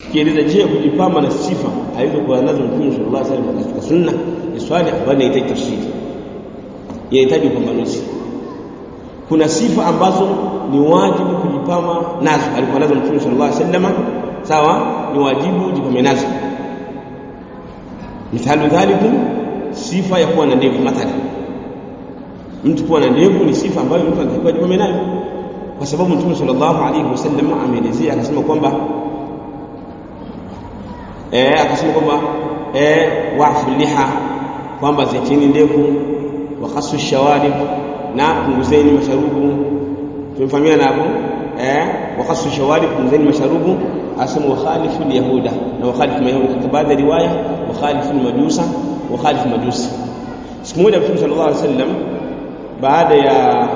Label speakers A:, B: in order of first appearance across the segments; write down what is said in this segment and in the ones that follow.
A: tukieleza je kujipamba na sifa alizokuwa nazo mtume sallallahu alaihi wasallam katika sunna ni swali ambalo linahitaji tafsiri inahitaji upambanuzi kuna sifa ambazo ni wajibu kujipamba nazo alikuwa nazo mtume sallallahu alaihi wasallam sawa ni wajibu jipambe nazo mithalu dhalikum sifa ya kuwa na ndevu mathalan mtu kuwa na ndevu ni sifa ambayo mtu anatakiwa jipambe nayo kwa sababu mtume sallallahu alaihi wasallam ameelezea akasema kwamba eh akasema kwamba eh wafu liha kwamba ziacheni ndevu wa khasu shawarib na punguzeni masharubu tumefahamiana hapo eh wa khasu shawarib punguzeni masharubu asema wa khalifu yahuda na wa khalifu mayahudi katika baadhi ya riwaya wa khalifu majusa wa khalifu majusi siku moja mtume sallallahu alaihi wasallam baada ya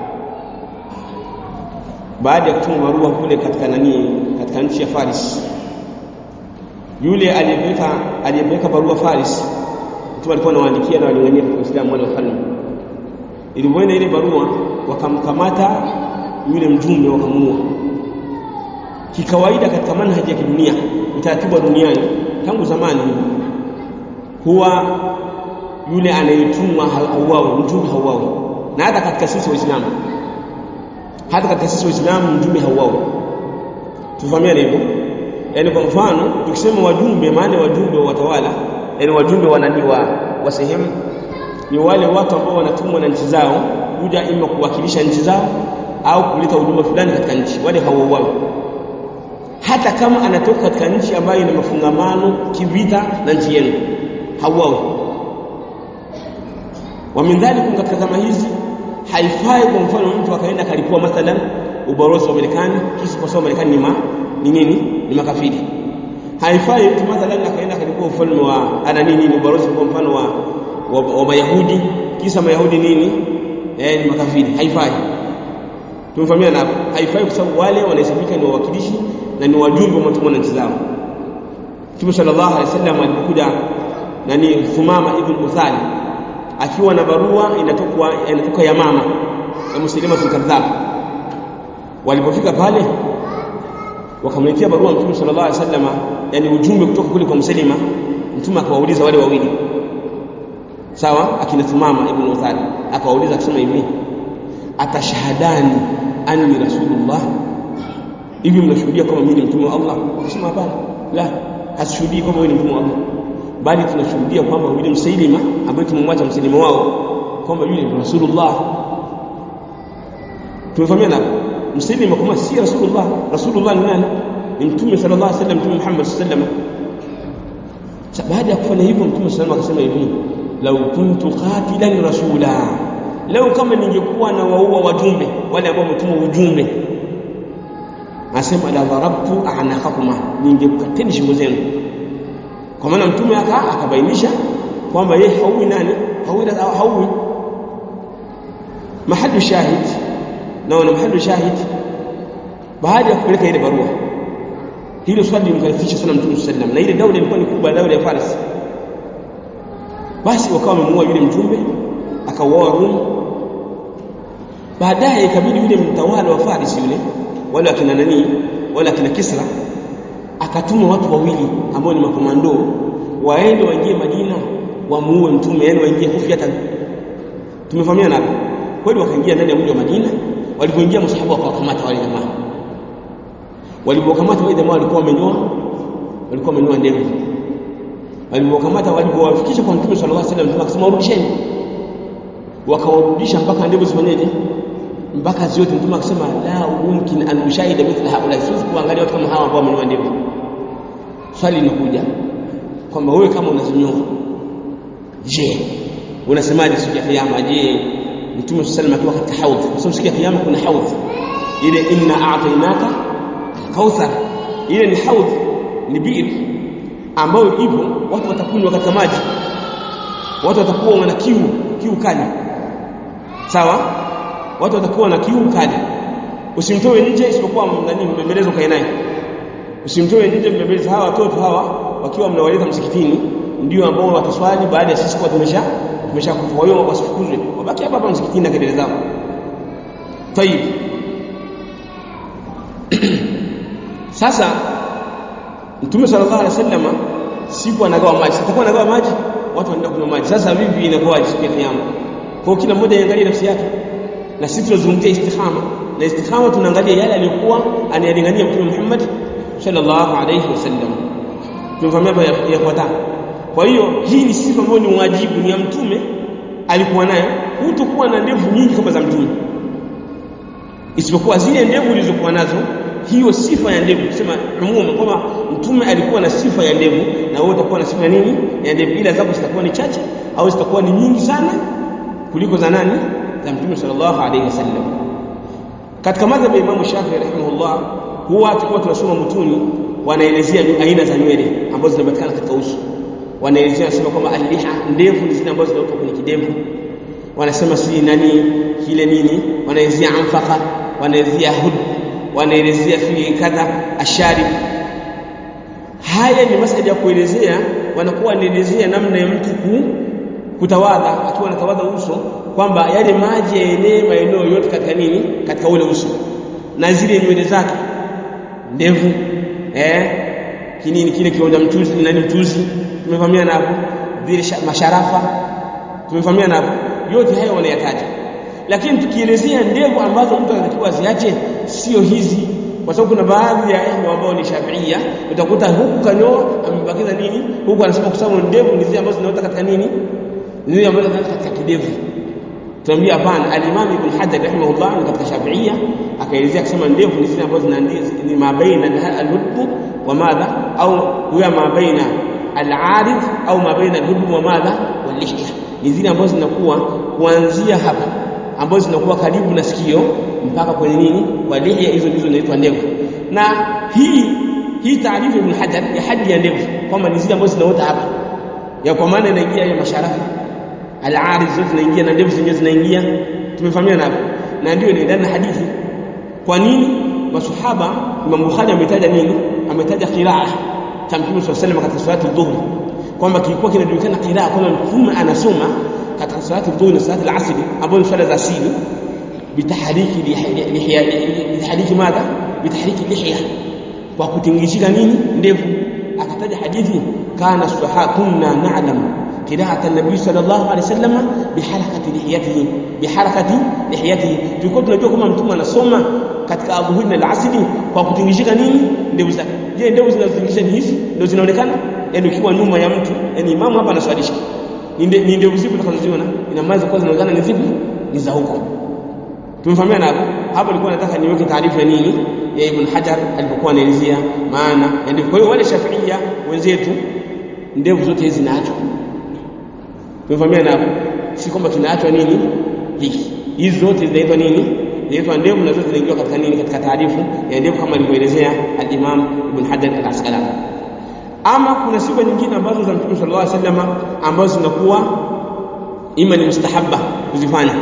A: baada ya kutuma barua kule katika nani katika nchi ya Faris yule aliyepeleka aliyepeleka barua Faris mtume alikuwa anawaandikia na walingania katika Uislamu wale wafalme ilipoenda ile barua wakamkamata yule mjumbe wakamuua kikawaida katika manhaji ya kidunia utaratibu wa duniani tangu zamani huwa yule anayetumwa hauawe mjumbe hauawe na hata katika sisi waislamu hata katika sisi waislamu mjumbe hauawe tufahamiane hivyo yaani kwa mfano tukisema wajumbe maana wajumbe wa watawala yaani wajumbe wa nani wa, wa sehemu ni wale watu ambao wanatumwa na nchi zao kuja ima kuwakilisha nchi zao au kuleta huduma fulani katika nchi wale hawauawi hata kama anatoka katika nchi ambayo ina mafungamano kivita na nchi yenu hauawi wa min dhalikum katika zama hizi haifai kwa mfano mtu akaenda kalipua mathalan ubalozi wa Marekani kisa kwa sababu Marekani ni ma, ni nini ni makafiri haifai mtu mathalan akaenda kalipua ufalme wa ana nini ni ubalozi kwa mfano wa wa, wa Mayahudi kisa Mayahudi nini eh ni makafiri haifai tumefahamiana hapo haifai kwa sababu wale wanahesabika ni wawakilishi na ni wajumbe wa mtumwa na nchi zao Mtume sallallahu alaihi wasallam alipokuja nani Thumama ibn Uthali akiwa na barua inatoka inatoka ya mama ya Muslima kadhab walipofika pale wakamletea barua Mtume sallallahu alaihi wasallam yani ujumbe kutoka kule kwa Muslima Mtume akawauliza wale wawili sawa akina Thumama ibn Uthali akawauliza akisema hivi atashahadani anni rasulullah hivi mnashuhudia kama mimi ni mtume wa Allah akasema hapana la hashuhudii kama wewe ni mtume wa Allah bali tunashuhudia kwamba yule msailima ambaye tumemwacha msailima wao kwamba yule ni rasulullah tumefahamiana msailima kama si rasulullah rasulullah ni nani ni mtume sallallahu alaihi wasallam mtume Muhammad sallallahu alaihi wasallam baada ya kufanya hivyo mtume sallallahu alaihi wasallam akasema hivi lau kuntu qatilan rasula leo kama ningekuwa na waua wajumbe wale ambao wametuma ujumbe nasema la darabtu a'naqakuma ningekukateni shingo zenu kwa maana mtume aka akabainisha kwamba yeye haui nani haui haui mahali shahid naona mahali shahid baada ya kupeleka ile barua hilo swali limkalifisha sana mtume sallam na ile daula ilikuwa ni kubwa daula ya Faris basi wakawa wamemuua yule mjumbe akauawa Rum baadaye ikabidi yule mtawala wa Faris yule wale akina nani wale akina Kisra akatuma watu wawili ambao ni makomando waende waingie Madina wamuue mtume yani waingie hufyatan tumefahamiana hapo kweli wakaingia ndani ya mji wa Madina walipoingia masahaba wakawakamata wale jamaa walipokamata wale jamaa walikuwa wamenyoa walikuwa wamenyoa ndevu walipokamata walipowafikisha kwa mtume sallallahu alaihi wasallam akasema warudisheni wakawarudisha mpaka ndevu zifanyeje mpaka zote mtume akasema la mumkin an ushahida mithla haula siwezi kuangalia watu kama hawa ambao wamenyoa ndevu swali linakuja kwamba wewe kama unazinyoa je unasemaje siku ya kiyama je mtume sallallahu alaihi wasallam katika haudh kwa sababu siku ya kiyama kuna haudh ile inna a'tainaka kauthar ile ni haudh ni biir ambayo ipo watu watakunywa katika maji watu watakuwa wana kiu kiu kali sawa watu watakuwa na kiu kali usimtoe nje isipokuwa nani mbembelezo kae naye usimtoe nje mbembelezo hawa watoto hawa wakiwa mnawaleta msikitini ndio ambao wataswali baada ya sisi kuwa tumesha tumeshakufa kwa hiyo wasifukuzwe wabaki hapa hapa msikitini na kelele zao tayib sasa Mtume sallallahu alaihi wasallam siku anagawa maji, sitakuwa anagawa maji, watu wanaenda kunywa maji. Sasa vipi inakuwa siku ya kiyama? Kwa kila mmoja aangalie nafsi yake, na sisi tunazungumzia istikhama, na istikhama tunaangalia yale aliyokuwa anayalingania Mtume Muhammad sallallahu alaihi wasallam. Tumefahamia hapa yafuatayo. Kwa hiyo hii ni sifa ambayo ni wajibu, ni ya Mtume alikuwa nayo, hutokuwa na ndevu nyingi kama za Mtume, isipokuwa zile ndevu ulizokuwa nazo hiyo sifa ya ndevu kusema umuma kwamba mtume alikuwa na sifa ya ndevu na wewe utakuwa na sifa ya nini ya ndevu ila zako zitakuwa ni chache au zitakuwa ni nyingi sana kuliko za nani za mtume sallallahu alaihi wasallam katika madhhabu ya Imam Shafi'i rahimahullah huwa tulikuwa tunasoma mutuni wanaelezea aina za nywele ambazo zinapatikana katika uso wanaelezea wanasema kwamba aliha ndevu ni zile ambazo zinatoka kwenye kidevu wanasema si nani kile nini wanaelezea amfaka wanaelezea hud wanaelezea fi kadha asharib haya ni masala ya kuelezea wanakuwa wanaelezea namna ya mtu ku kutawadha akiwa anatawadha uso kwamba yale maji yaenee maeneo yote katika nini katika ule uso na zile nywele zake ndevu eh kinini kile kionja mchuzi nani mchuzi tumevamia hapo vile masharafa tumevamia hapo yote hayo wanayataja lakini tukielezea ndevu ambazo mtu anatakiwa aziache sio hizi kwa sababu kuna baadhi ya ikhwa ambao ni Shafiia utakuta huku kanyoa amebakiza nini huku anasema kwa sababu ndevu ni zile ambazo zinaota katika nini ni zile ambazo zinaota katika kidevu tuambia hapana al-Imam Ibn Hajar rahimahullah ni katika Shafiia akaelezea akisema ndevu ni zile ambazo ni mabaina al-hudb wa madha au huwa mabaina al-arid au mabaina al-hudb wa madha wal-lihya ni zile ambazo zinakuwa kuanzia hapa ambazo zinakuwa karibu na sikio mpaka kwenye nini kwa lihya hizo ndizo zinaitwa ndevu na hii hii taarifa Ibn Hajar ya hadi ya ndevu kwamba ni zile ambazo zinaota hapa ya kwa maana inaingia ya masharafu al-arid zote zinaingia na ndevu zenyewe zinaingia tumefahamiana hapo na ndio inaendana na hadithi kwa nini masahaba Imam Bukhari ametaja nini ametaja qiraa cha Mtume صلى الله katika salatu dhuhri kwamba kilikuwa kinajulikana qiraa kwamba Mtume anasoma katika salatu dhuhri na salatu al-asr ambazo ni swala za asili bitahriki lihya bitahriki madha bitahriki lihya kwa kutingishika nini ndevu akataja hadithi kana sahaba kunna na'lam qira'at an-nabi sallallahu alayhi wasallam biharakati lihiyatihi biharakati lihiyatihi tulikuwa tunajua kama mtume anasoma katika adhuhuri na al-asri kwa kutingishika nini ndevu zake je ndevu zinazotingisha ni hizi ndio zinaonekana yani ukiwa nyuma ya mtu yani imamu hapa anaswalisha ni ndevu zipi utakazoziona ina maana kwa zinaonekana ni zipi ni za huko tumefahamiana hapo hapo nilikuwa nataka niweke taarifa ya nini ya Ibn Hajar alipokuwa anaelezea maana ya ndevu kwa hiyo wale Shafiia wenzetu ndevu zote hizi zinaachwa tumefahamiana hapo si kwamba tunaachwa nini hiki hizi zote zinaitwa nini zinaitwa ndevu na zote zinaingia katika nini katika taarifu ya ndevu kama alivyoelezea al-Imam Ibn Hajar al-Asqalani ama kuna sifa nyingine ambazo za Mtume sallallahu alaihi wasallam ambazo zinakuwa ima ni mustahabba kuzifanya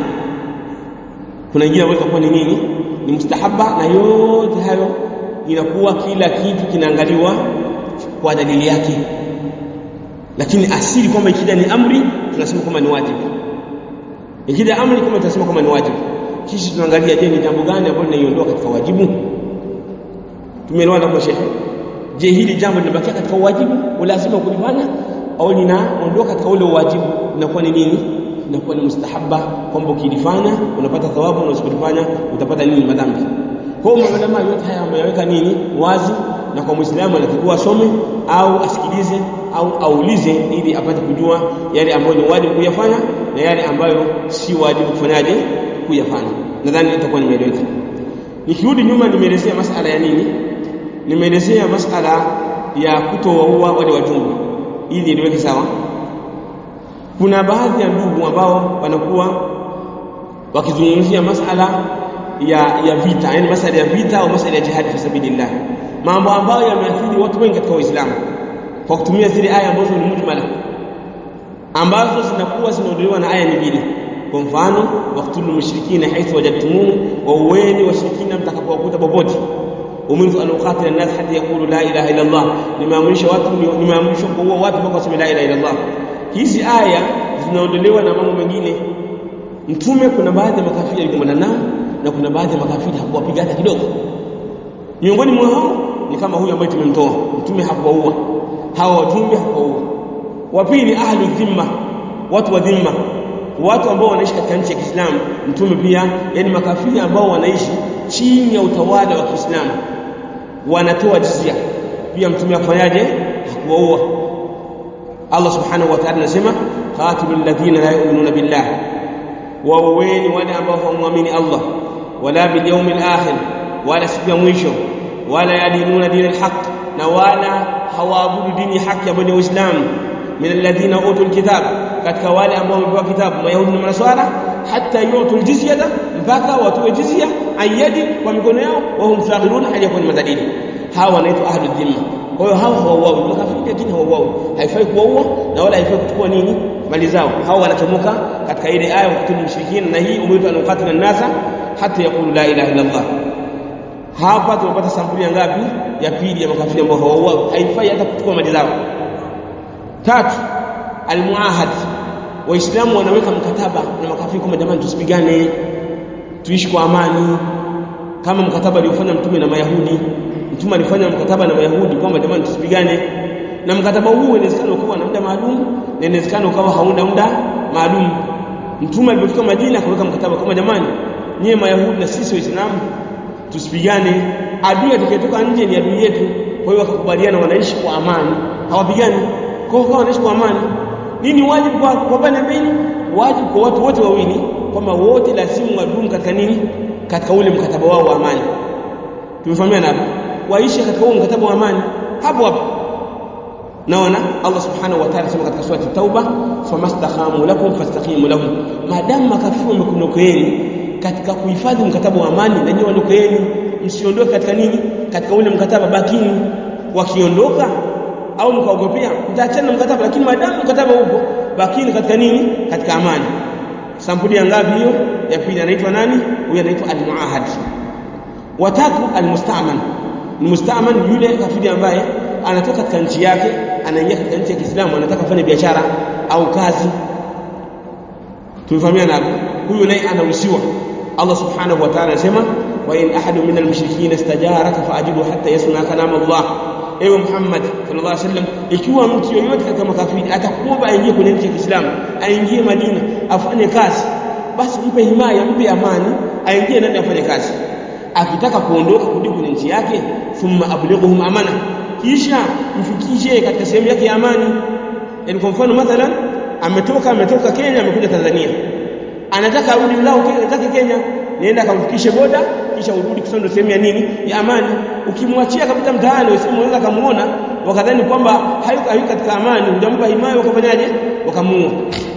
A: kuna nyingine ambazo zitakuwa ni nini ni mustahabba na yote hayo inakuwa kila kitu kinaangaliwa kwa dalili yake lakini asili kwamba ikija ni amri tunasema kwamba ni wajibu ikija amri kama tunasema kwamba ni wajibu kisha tunaangalia je ni jambo gani ambalo linaiondoa katika wajibu tumeelewana kwa shekhe je hili jambo linabakia katika wajibu lazima kulifanya au linaondoka katika ule wajibu inakuwa ni nini inakuwa ni mustahabba kwamba ukilifanya unapata thawabu na usipolifanya utapata nini madhambi kwa hiyo maulama yote haya wameyaweka nini wazi na kwa muislamu anatakiwa asome au asikilize au aulize ili apate kujua yale ambayo ni wajibu kuyafanya na yale ambayo si wajibu kufanyaje kuyafanya nadhani itakuwa nimeeleweka nikirudi nyuma nimeelezea masala ya nini nimeelezea masala ya kutowaua wale wajumbe ili niweke sawa kuna baadhi ya ndugu ambao wanakuwa wakizungumzia masala ya ya vita yani masala ya vita au masala ya jihad fi sabilillah mambo ambayo yameathiri watu wengi katika Uislamu kwa kutumia zile aya ambazo ni mujmala ambazo zinakuwa zinaondolewa na aya nyingine kwa mfano waqtulul mushrikina haithu wajadtumuhu wa uweni washirikina mtakapowakuta popote umirtu an uqatila an-nas hatta yaqulu la ilaha illa Allah nimeamrisha watu nimeamrisha kuua watu mpaka waseme la ilaha illa Allah hizi aya zinaondolewa na mambo mengine mtume kuna baadhi ya makafiri alikumbana nao na kuna baadhi ya makafiri hakuwapiga hata kidogo miongoni mwa hao ni kama huyu ambaye tumemtoa mtume hakuwaua hawa wajumbe hakuwaua wa pili ahlu dhimma watu wa dhimma watu ambao wanaishi katika nchi ya Kiislamu mtume pia yani makafiri ambao wanaishi chini ya utawala wa Kiislamu wanatoa jizya pia mtume afanyaje hakuwaua Allah subhanahu wa ta'ala anasema qatilul ladhina la yu'minuna billah wauweni wale ambao hawamwamini Allah wala bil yawmil akhir wala siku ya mwisho wala yadinuna dina alhaq na wala hawaabudu dini haki ambayo ni Uislamu min alladhina utul kitab katika wale ambao wamepewa kitabu mayahudi na manaswara hata yutul jizyata mpaka watoe jizya ayadi kwa mikono yao wa hum saghirun hali yakun madadini hawa wanaitwa ahlu dhimma kwa hiyo hawa hawauawi makafiri lakini hawauawi haifai kuwaua na wala haifai kuchukua nini mali zao hawa wanachomoka katika ile aya wa kutul mushrikina na hii umirtu an uqatila an-nasa hata yaqulu la ilaha illa Allah hapa tunapata sampuli ya ngapi ya pili ya makafiri ambao hawauawi haifai hata kuchukua mali zao tatu almuahad waislamu wanaweka mkataba na makafiri kwamba jamani tusipigane tuishi kwa amani kama mkataba aliofanya mtume na mayahudi mtume alifanya mkataba na mayahudi kwamba jamani tusipigane na mkataba huu inawezekana ukawa na muda maalum na inawezekana ukawa hauna muda maalum mtume alipofika Madina akaweka mkataba kama jamani nyie mayahudi na sisi waislamu tusipigane adui atakayetoka nje ni adui yetu kwa hiyo wakakubaliana wanaishi kwa amani hawapigani kwa hiyo wanaishi kwa amani nini wajibu kwa kwa pande mbili wajibu kwa watu wote wawili kwamba wote lazima wadumu katika nini katika ule mkataba wao wa amani tumefahamiana hapo waishi katika huo mkataba wa amani hapo hapo naona Allah subhanahu wa ta'ala sema katika surati tauba famastakhamu lakum fastaqimu lahum maadamu makafiri wamekunokeeni katika kuhifadhi mkataba wa amani na nyinyi ondokeeni msiondoke katika nini katika ule mkataba bakini wakiondoka au mkaogopea mtaachana na mkataba lakini maadamu mkataba upo bakini katika nini katika amani sampuli ya ngapi hiyo ya pili anaitwa nani huyu anaitwa almuahad watatu almustaman almustaman yule kafiri ambaye anatoka katika nchi yake anaingia katika nchi ya Kiislamu anataka kufanya biashara au kazi tumefahamiana hapo huyu naye anaruhusiwa Allah subhanahu wa ta'ala anasema wa in ahadu min almushrikeen istajaraka faajibu hatta yasma kalam Allah ewe Muhammad sallallahu alaihi wasallam ikiwa mtu yoyote katika makafiri atakuomba aingie kwenye nchi ya Kiislamu aingie Madina afanye kazi basi mpe himaya mpe amani aingie ndani afanye kazi akitaka kuondoka kurudi kwenye nchi yake thumma ablighuhum amana kisha mfikishe katika sehemu yake ya amani yani kwa mfano mathalan ametoka ametoka Kenya amekuja Tanzania anataka arudi lao Kenya zake Kenya nenda kamfikishe boda kisha urudi kusando sehemu ya nini ya amani ukimwachia kabisa mtaani usimu unaweza kumuona wakadhani kwamba hayuko hayuko katika amani hujampa himaya wakafanyaje wakamuua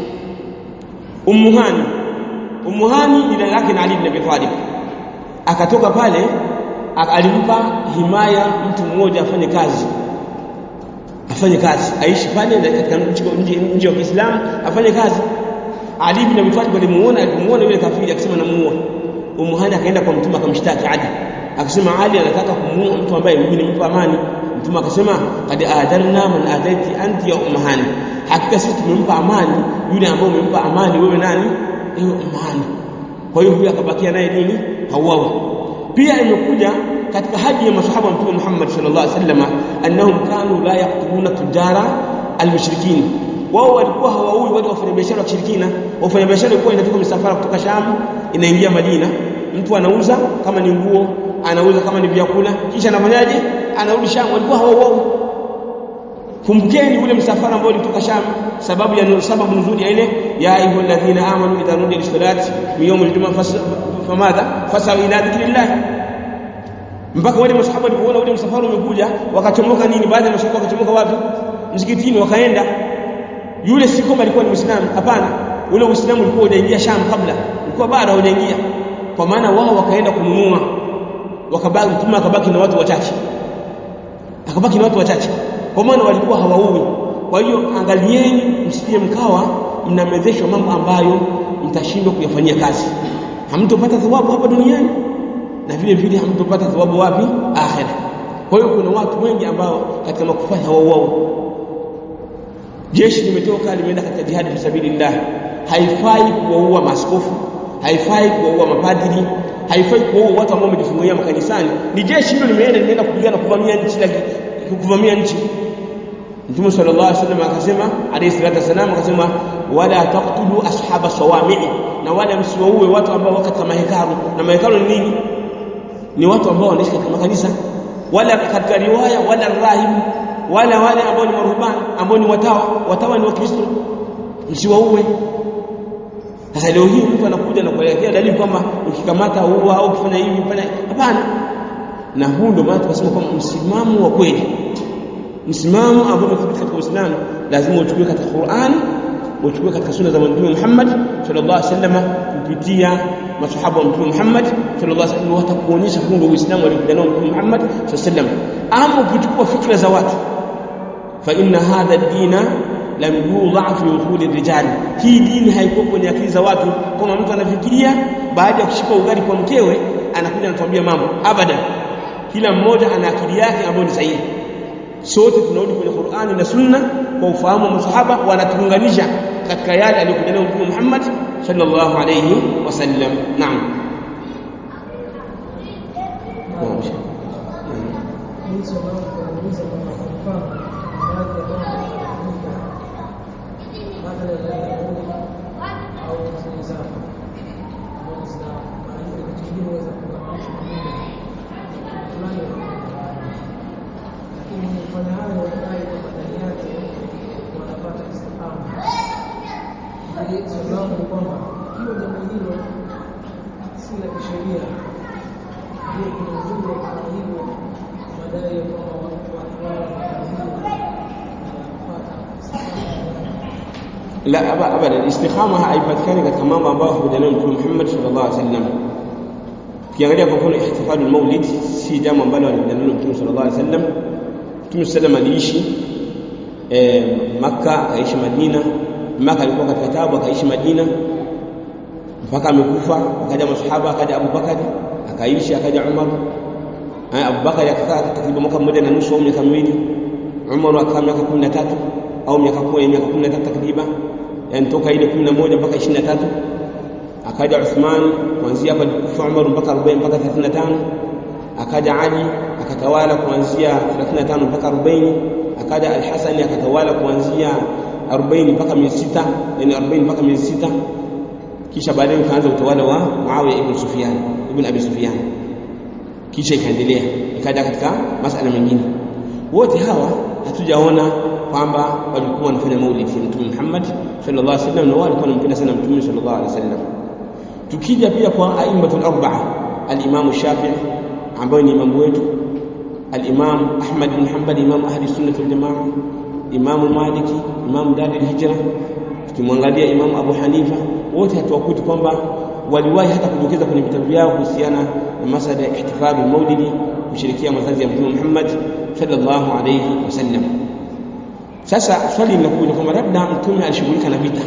A: Ummuhani Ummuhani jina lake na Ali ibn Abi Talib akatoka pale alimpa himaya mtu mmoja afanye kazi afanye kazi aishi pale katika nje nje wa Kiislamu afanye kazi Ali ibn Abi Talib alimuona alimuona yule kafiri akisema namuua Umuhani akaenda kwa mtume akamshtaki Ali akasema Ali anataka kumuua mtu ambaye mimi nimempa amani mtume akasema qad adarna man ataiti anti ya Umuhani hakika sisi tumempa amani yule ambaye umempa amani wewe nani ewe Umuhani kwa hiyo huyu akabakia naye nini hauawi pia imekuja katika haji ya masahaba wa mtume Muhammad sallallahu alaihi wasallam annahum kanu la yaqtuluna tujara almushrikin wao walikuwa hawaui wale wafanyabiashara wa kishirikina wafanyabiashara walikuwa inatoka misafara kutoka Sham inaingia Madina mtu anauza kama ni nguo anauza kama ni vyakula kisha anafanyaje anarudi Sham walikuwa hawauai kumbukeni ule msafara ambao ulitoka Sham sababu ya sababu nzuri ya ile ya ayyuhalladhina amanu idha nudiya lis-salati min yawmil jumu'ah famadha fasaw ila dhikrillah mpaka wale masahaba walipoona ule msafara umekuja wakachomoka nini baadhi ya masahaba wakachomoka wapi msikitini wakaenda yule si kwamba alikuwa ni muislamu hapana ule uislamu ulikuwa hujaingia Sham kabla ulikuwa bado haujaingia kwa maana wao wakaenda kununua wakabaki mtume akabaki na watu wachache akabaki na watu wachache kwa maana walikuwa hawaui kwa hiyo angalieni msije mkawa mnamezeshwa mambo ambayo mtashindwa kuyafanyia kazi hamtopata thawabu hapa duniani na vile vile hamtopata thawabu wapi akhera kwa hiyo kuna watu wengi ambao katika makufari hawauaui jeshi limetoka limeenda katika jihadi fi sabilillah haifai kuwaua maaskofu haifai kuwaua mapadri haifai kuua watu ambao wamejifungia makanisani ni jeshi hilo limeenda limeenda kupigana kuvamia nchi kuvamia nchi Mtume sallallahu alaihi wasallam akasema alayhi salatu wasallam akasema wala taqtulu ashaba sawami'i na wala msiwaue watu ambao wako katika mahekalu na mahekalu ni nini ni watu ambao wanaishi katika makanisa wala katika riwaya wala rahibu wala wale ambao ni maruhban ambao ni watawa watawa ni wakristo msiwaue sasa leo hii mtu anakuja na kuelekea dalili kwamba ukikamata uua au ukifanya hivi fanya hapana na huu ndio maana tukasema kwamba msimamo wa kweli msimamo ambao umethibiti katika Uislamu lazima uchukue katika Qur'an uchukue katika sunna za Mtume Muhammad sallallahu alaihi wasallam kupitia masahaba wa Mtume Muhammad sallallahu alaihi wasallam watakuonyesha huu ndio Uislamu aliokuja nao Mtume Muhammad sallallahu alaihi wasallam ama ukichukua fikra za watu fa inna hadha ad-dina lam yudha fi uquli rijal hii dini haikuwa kwenye akili za watu kama mtu anafikiria baada ya kushika ugali kwa mkewe anakuja anatuambia mambo abada kila mmoja ana akili yake ambayo ni sahihi sote tunarudi kwenye Qur'ani na Sunna kwa ufahamu wa masahaba wanatuunganisha katika yale aliyokuja nayo Mtume Muhammad sallallahu alayhi wasallam naam
B: sababu ni kwamba hiyo jambo hilo si la kisheria hiyo kuna ujumbe wa kufanya hivyo madai ya kwamba watu wao
A: la abada istikhama haipatikani katika mambo ambayo huja nayo Mtume Muhammad sallallahu alaihi wasallam ukiangalia kwa mfano ihtifalul maulid si jambo ambalo alikuja nalo Mtume sallallahu alaihi wasallam Mtume sallam aliishi eh, Makka akaishi Madina Maka alikuwa katika tabu akaishi Madina mpaka amekufa akaja masahaba akaja Abu Bakari akaishi akaja Umar Abu Bakari akakaa takriban mwaka mmoja na nusu au miaka miwili Umar akakaa miaka 13 au miaka 10 miaka 13 takriban yani toka ile 11 mpaka 23 akaja Uthman kuanzia hapa kufa Umar mpaka 40 mpaka 35 akaja Ali akatawala kuanzia 35 mpaka 40 akaja Al-Hasan akatawala kuanzia 40 mpaka 600 yani 40 mpaka 600 kisha baadaye ukaanza utawala wa Muawiya ibn Sufyan ibn Abi Sufyan kisha ikaendelea ikaja katika masala mengine wote hawa hatujaona kwamba walikuwa wanafanya maulidi ya Mtume Muhammad sallallahu alaihi wasallam na walikuwa wanampenda sana Mtume sallallahu alaihi wasallam tukija pia kwa aimatul arba'a al-Imam Shafi'i ambaye ni imamu wetu al-Imam Ahmad bin Hanbal imam ahli sunnah wal jamaa Imam Maliki Imam Dar al-Hijra tukimwangalia Imam Abu Hanifa wote hatuwakuti kwamba waliwahi hata kudokeza kwenye vitabu vyao kuhusiana na masala ya ihtifadhi maulidi kushirikia mazazi ya Mtume Muhammad sallallahu alayhi wasallam sasa swali linakuja kwamba labda mtume alishughulika na vita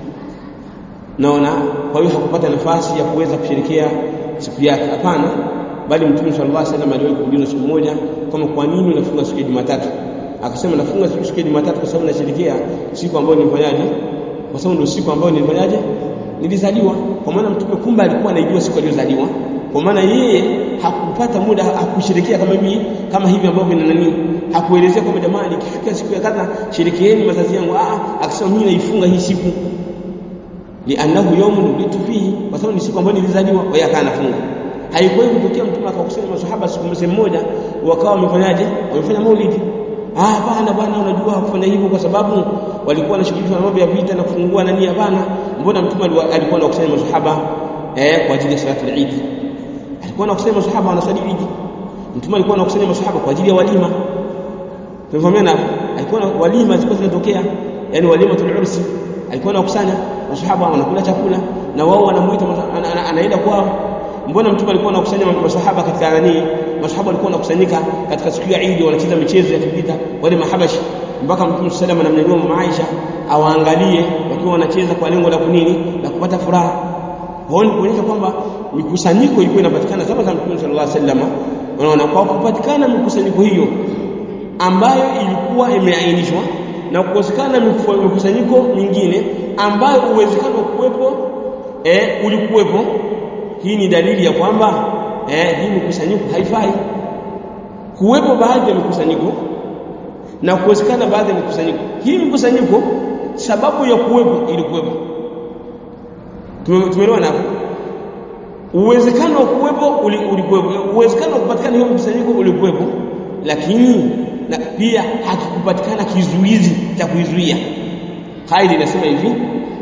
A: naona kwa hiyo hakupata nafasi ya kuweza kushirikia siku yake hapana bali mtume sallallahu alaihi wasallam aliwahi kuulizwa siku moja kama kwa nini unafunga siku ya Jumatatu akasema nafunga siku ya Jumatatu kwa sababu nasherekea siku ambayo nilifanyaje kwa sababu ndio siku ambayo nilifanyaje nilizaliwa kwa maana mtume kumbe alikuwa anaijua siku aliyozaliwa kwa maana yeye hakupata muda hakusherekea kama hivi kama hivi ambavyo ni nani hakuelezea kwamba jamani ikifika siku ya kadha sherekeeni mazazi yangu ah akasema mimi naifunga hii siku li'annahu yawmun ulitu fihi kwa sababu ni siku ambayo nilizaliwa kwa hiyo akanafunga haikuwahi kutokea mtume akakusanya maswahaba siku mmoja wakawa wamefanyaje wamefanya maulidi ah hapana bwana unajua hakufanya hivyo kwa sababu walikuwa wanashughulika na mambo ya vita na kufungua nani hapana mbona mtume alikuwa anakusanya maswahaba eh kwa ajili ya salatu al-Eid alikuwa anakusanya maswahaba wanasali Eid mtume alikuwa anakusanya maswahaba kwa ajili ya walima tumefahamiana alikuwa walima zilikuwa zinatokea yani walima tulursi alikuwa anakusanya maswahaba wanakula chakula na wao wanamuita anaenda kwao mbona mtume alikuwa anakusanya maswahaba katika nani maswahaba walikuwa wanakusanyika katika siku ya Eid wanacheza michezo ya kivita wale mahabashi mpaka mtume sallallahu alayhi wasallam anamnyanyua mama Aisha awaangalie wakiwa wanacheza kwa lengo la kunini la kupata furaha huoni kuonyesha kwamba mikusanyiko ilikuwa inapatikana zama za mtume sallallahu alayhi wasallam unaona kwa kupatikana mikusanyiko hiyo ambayo ilikuwa imeainishwa na kukosekana mikusanyiko mingine ambayo uwezekano wa kuwepo eh, ulikuwepo hii ni dalili ya kwamba eh, hii mikusanyiko haifai kuwepo baadhi ya mikusanyiko na kuwezekana baadhi ya mikusanyiko hii mikusanyiko sababu ya kuwepo ilikuwepo tumeelewana hapo uwezekano wa kuwepo ulikuwepo uwezekano wa kupatikana hiyo mkusanyiko ulikuwepo lakini na pia hakikupatikana kizuizi cha kuizuia kaida inasema hivi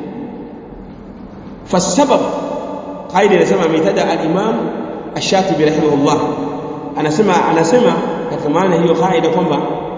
A: fasabab kaida inasema ameitaja al-Imam Ash-Shatibi rahimahullah anasema anasema katika maana hiyo kaida kwamba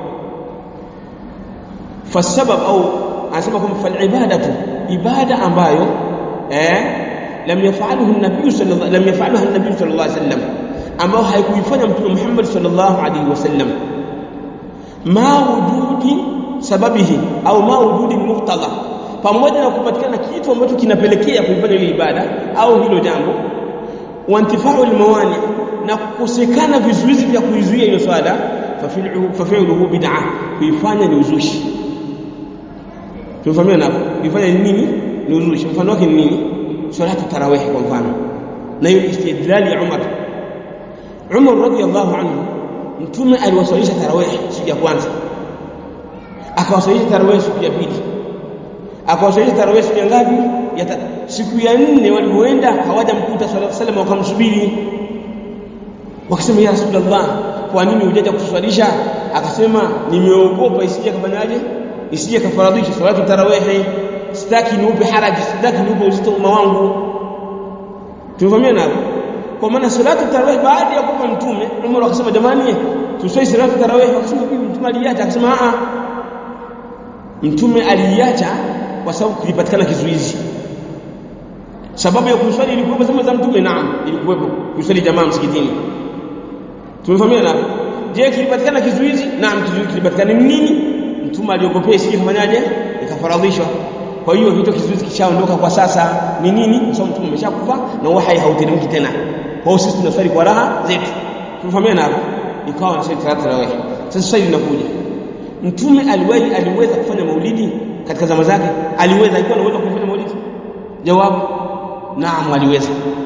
A: fasabab au anasema kwamba fal ibadatu ibada ambayo eh lam yaf'alhu an-nabiy sallallahu lam yaf'alha an-nabiy sallallahu alayhi wasallam ambao haikuifanya mtume Muhammad sallallahu alaihi wasallam ma wujudi sababihi au ma wujudi muqtada pamoja na kupatikana kitu ambacho kinapelekea kuifanya hiyo ibada au hilo jambo wantifau almawani na kukosekana vizuizi vya kuizuia hiyo swala fafi'luhu bid'ah kuifanya ni uzushi tumefahamia napo kuifanya ni nini ni uzushi mfano wake ni nini salatu tarawih kwa mfano na hiyo istidlali ya Umar Umar radiyallahu anhu mtume aliwaswalisha tarawih siku ya kwanza akawaswalisha tarawih siku ya pili akawaswalisha tarawih siku ya ngapi ya ta... siku ya nne walipoenda hawajamkuta sallallahu alaihi wasallam wakamsubiri wakasema ya rasulullah kwa nini hujaja kutuswalisha akasema nimeogopa isije kafanyaje isije kafaradhisha salatu tarawih sitaki niupe haraji sitaki niupe uzito umma wangu tumefahamia hapo kwa maana salatu tarawih baada ya kufa mtume Umar akasema jamani tuswali salatu tarawih akasema bibi mtume aliacha akasema a mtume aliacha kwa sababu kulipatikana kizuizi sababu ya kuswali ilikuwa zama za mtume naam ilikuwepo kuswali jamaa msikitini tumefahamia hapo je kilipatikana kizuizi naam kizuizi kilipatikana nini mtume aliogopea sije kafanyaje ikafaradhishwa kwa hiyo hicho kizuizi kishaondoka kwa sasa ni nini kwa sababu mtume ameshakufa na uhai hauteremki tena kwa hiyo sisi tunaswali kwa raha zetu tumefahamia hapo ikawa na swali tarawih sasa swali linakuja mtume aliwahi aliweza kufanya maulidi katika zama zake aliweza alikuwa anaweza kufanya maulidi jawabu naam aliweza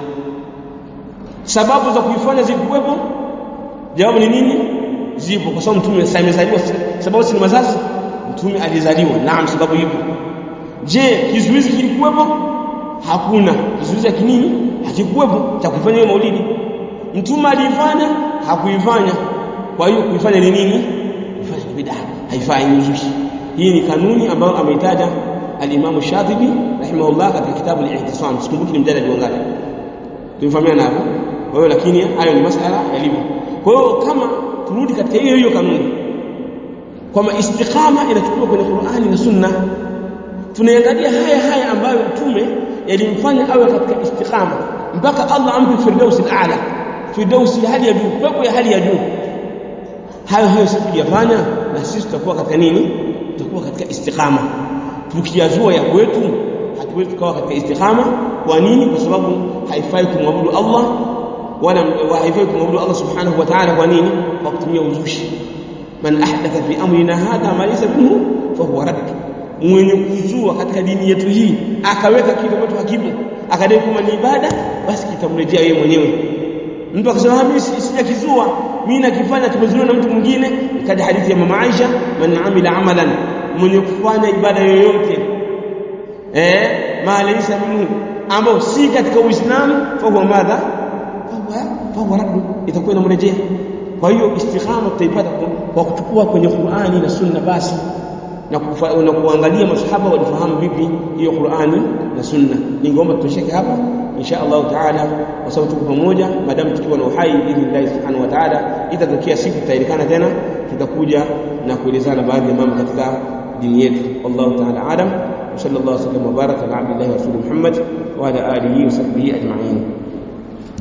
A: sababu za kuifanya zilikuwepo jawabu ni nini zipo kwa sababu mtume amezaliwa sababu si mazazi mtume alizaliwa naam sababu ipo je kizuizi kilikuwepo hakuna kizuizi kinini hakikuwepo cha kufanya hiyo maulidi mtume alifanya hakuifanya kwa hiyo kuifanya ni nini kufanya bid'a haifai uzushi hii ni kanuni ambayo ameitaja al-Imam Shatibi rahimahullah katika kitabu al-Ihtisam sikumbuki ni mjadala wangapi tumefahamiana hapo kwa hiyo lakini hayo ni masala yalivyo kwa hiyo kama turudi katika hiyo hiyo kanuni kwamba istiqama inachukuliwa kwenye Qur'ani na Sunna tunaangalia haya haya ambayo mtume yalimfanya awe katika istiqama mpaka Allah ampe firdausi al-a'la firdausi ya hali ya juu pepo ya hali ya juu hayo hayo sisi tukiyafanya na sisi tutakuwa katika nini tutakuwa katika istiqama tukiyazua ya kwetu hatuwezi tukawa katika istiqama kwa nini kwa sababu haifai kumwabudu Allah wala haifai kumwabudu Allah subhanahu wa ta'ala kwa nini kwa kutumia uzushi man ahdatha fi amrina hadha ma laysa minhu fa huwa radd mwenye kuzua katika dini yetu hii akaweka kitu ambacho hakipo akadai kama ni ibada basi kitamrejea yeye mwenyewe mtu akasema mimi sijakizua mimi nakifanya tumezuiwa na mtu mwingine ikaja hadithi ya mama Aisha man amila amalan mwenye kufanya ibada yoyote eh ma laysa minhu ambao si katika uislamu fa huwa madha fa huwa raddu itakuwa inamrejea kwa hiyo istikhama tutaipata kwa kuchukua kwenye Qur'ani na Sunna basi na, kufa, na kuangalia masahaba walifahamu vipi hiyo Qur'ani na Sunna ningeomba tutosheke hapa insha Allah taala kwa sababu tuko pamoja madamu tukiwa na uhai idhnillahi subhanahu wa taala itatokea siku tutaelikana tena tutakuja na kuelezana baadhi ya mambo katika dini yetu wallahu taala alam wa sallallahu alaihi wa sallam wa baraka ala abdillahi wa rasulih Muhammad wa ala alihi wa sahbihi ajma'in